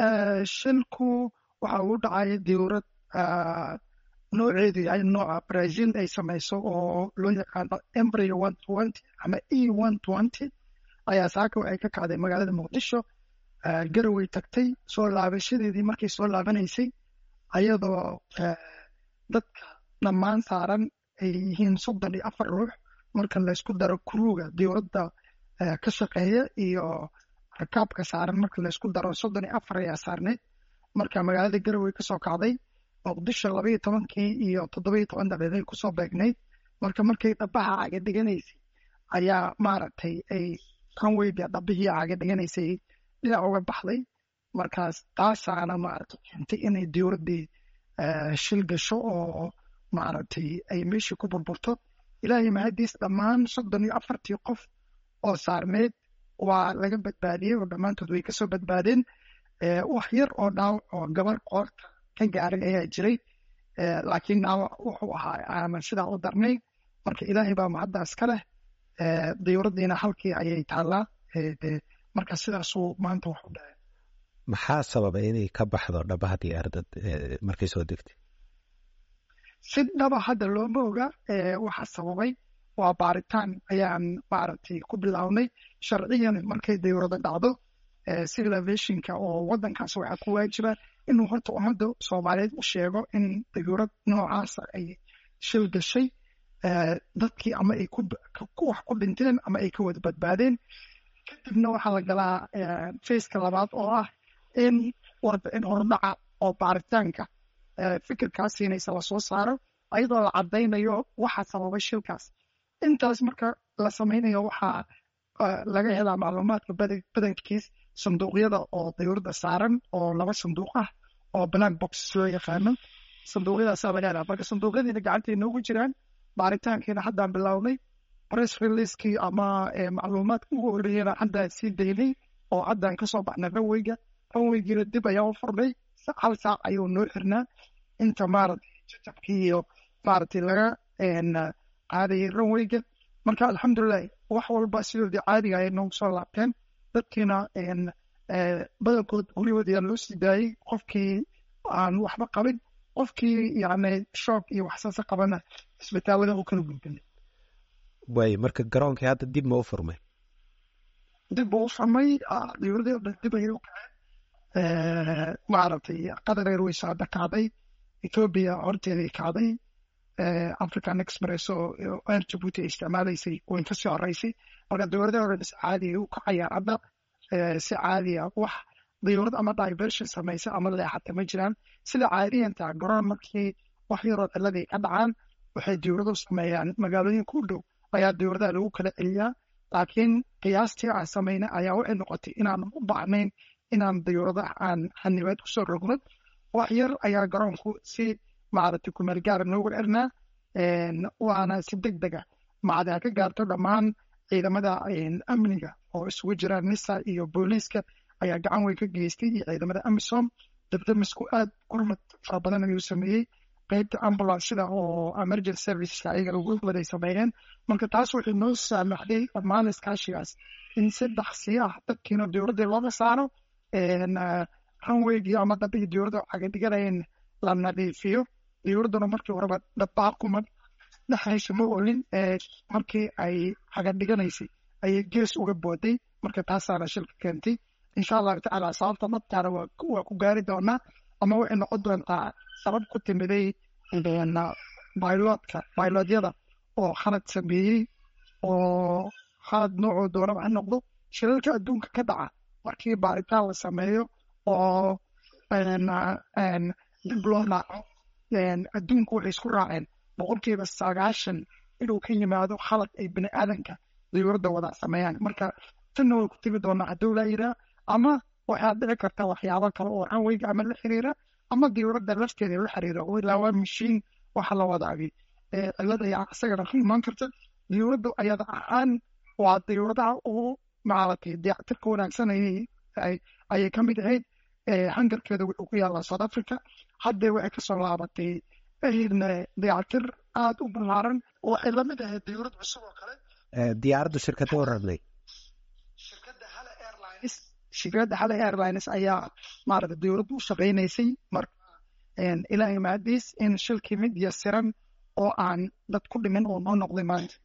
shilku waxa uu dhacay dowlad nooceedu yahay nooca brazil ay samayso oo loo yaqaano embryo one twenty ama e one twenty ayaa saaka waxay ka kacday magaalada muqdisho garaway tagtay soo laabashadeedii markay soo laabanaysay ayadoo dadka dhammaan saaran ay yihiin soddon iyo afar ruux marka laysku daro kuruuga dowladda ka shaqeeya iyo rakaabka saaran marka laysku daro soddon iyo afar ayaa saarneyd marka magaalada garaway kasoo kacday muqdisho labaiyo tobankii iyo toddobiyo toban daqiiqay kusoo beegnayd marka markay dhabaha caga dhiganaysay ayaa maaragtay ay kanweyga dhabihii caga dhiganaysay dhinac uga baxday markaas taasaana maaragtay keentay inay dowladdii shil gasho oo maaragtay ay meeshii ku burburto ilaahay mahadiis dhammaan soddon iyo afartii qof oo saarneyd waa laga badbaadiyey oo dhammaantood way kasoo badbaadeen wax yar oo dhaawac oo gabar qoorta ka gaaray ayaa jiray laakiin dhaawac wuxuu ahaa aanan sidaa u darnay marka ilaahay baa mahaddaas ka leh diyuuraddiina halkii ayay taallaa marka sidaasuu maanta wax u dhahay maxaa sababay inay ka baxdo dhabaha diyaardad markay soo degtay si dhaba hadda looma oga waxa sababay waa baaritaan ayaan maaragtay ku bilownay sharciyan markay diyuurada dhacdo civil aviationka oo waddankaas waxaa ku waajiba inuu horta ummadda soomaaliyeed u sheego in diyuurad noocaasa ay shil gashay dadkii ama ay wax ku dhinteen ama ay ka wada badbaadeen kadibna waxaa la galaa faceka labaad oo ah in warbixin hordhaca oo baaritaanka fikirkaas siinaysa lasoo saaro ayadoo la caddaynayo waxa sababay shilkaas intaas marka la samaynayo waxaa laga helaa macluumaadka badankiis sanduuqyada oo diyuuradda saaran oo laba sanduuq ah oo black box loo yaqaano sanduuqyadaasaa laga helaa marka sanduuqyadiina gacantay noogu jiraan baaritaankiina haddaan bilownay press releasekii ama macluumaadka ugu horreeyana haddaan sii daynay oo haddaan kasoo baxnay ranweyga ranweygiina dib ayaa u furnay hal saac ayuu noo xirnaa inta maaragtay jajabkii iyo maaragtay laga qaadayay ranweyga marka alxamdulilah wax walba sidoodii caadiga ayay noogu soo laabteen dadkiina badankood guryahood ayaa loo sii daayey qofkii aan waxba qabin qofkii yani shoog iyo waxsaasa qabana isbitaalada u kala gudbinay waay marka garoonkii hadda dib ma u furmay dib buu u furmay diyuuradii o dhan dib ayay u kaceen maaragtay qatar airways hadda kacday ethiopia horteeday kacday african express oo air jabuuti ay isticmaalaysay way kasii horeysay marka diyuuradii o dhan si caadiya u kacayaan hadda si caadiya wax diyuurad ama diversion samaysa ama leexata ma jiraan sida caadiyanta garoon markii wax yaroo ciladii ka dhacaan waxay diyuuradu sameeyaan magaalooyinka u dhow ayaa diyuuradaha lagu kala celiyaa laakiin qiyaastii aan samayna ayaa waxay noqotay inaan u baahnayn inaan diyuuradaha aan xanibaad kusoo rogno wax yar ayaa garoonku si maaragtay kumeel gaara noogu xirnaa waana si deg dega macdaa ka gaarto dhammaan ciidamada amniga oo isugu jiraan nisa iyo booliiska ayaa gacan weyn ka geystay iyo ciidamada amisom dabdamisku aad gurmad fara badan ayuu sameeyey qaybta ambulanceda oo emergency serviceska ayaga ugu waday sameeyeen marka taas waxay noo saamaxday dhammaan iskaashigaas in si dhaksi ah dadkiina diyuuraddii looga saaro ranweygii ama dabihii diyuuradda caga dhiganayeen la nadiifiyo diyuuradduna markii horeba dhabbaa kuma dhexaysa ma olin markii ay caga dhiganaysay ayay gees uga booday marka taasaana shilka keentay insha allahu tacaala sababta dhabtaana waa ku gaari doonaa ama waxay noqon doontaa sabab ku timiday bailotka bailodyada oo khalad sameeyey oo khalad noocoo doonaba ha noqdo shilalka adduunka ka dhaca markii baaritaan la sameeyo oo dib loo naaco adduunku waxay isku raaceen boqolkiiba sagaashan inuu ka yimaado khalad ay bini aadanka diyuuradda wada sameeyaan marka tanna way ku tegi doonaa hadduu laa yiraa ama waxaad dhici karta waxyaabo kale oo ranweyga ama la xiriira ama diyuuradda lafteeda la xiriira oo ilaa waa mashiin waxa la wadaagay cilada ayaa isagana ka imaan karta diyuuradda ayada ahaan waa diyuuradaha ugu maaragtay dayactirka wanaagsan ayay ka mid ahayd hangarkeeda wuxuu ku yaallaa south africa haddee waxay kasoo laabatay dayactir aada u ballaaran waxay la mid ahayd diyuurad cusub oo kale diyaaraddu shirkadda u rabnay shirkadda hala airlines shirkadda xalay airlines ayaa maaragta dowladdu u shaqaynaysay marka ilaahay mahadiis in shilkii mid yasiran oo aan dad ku dhimin oo noo noqday maanta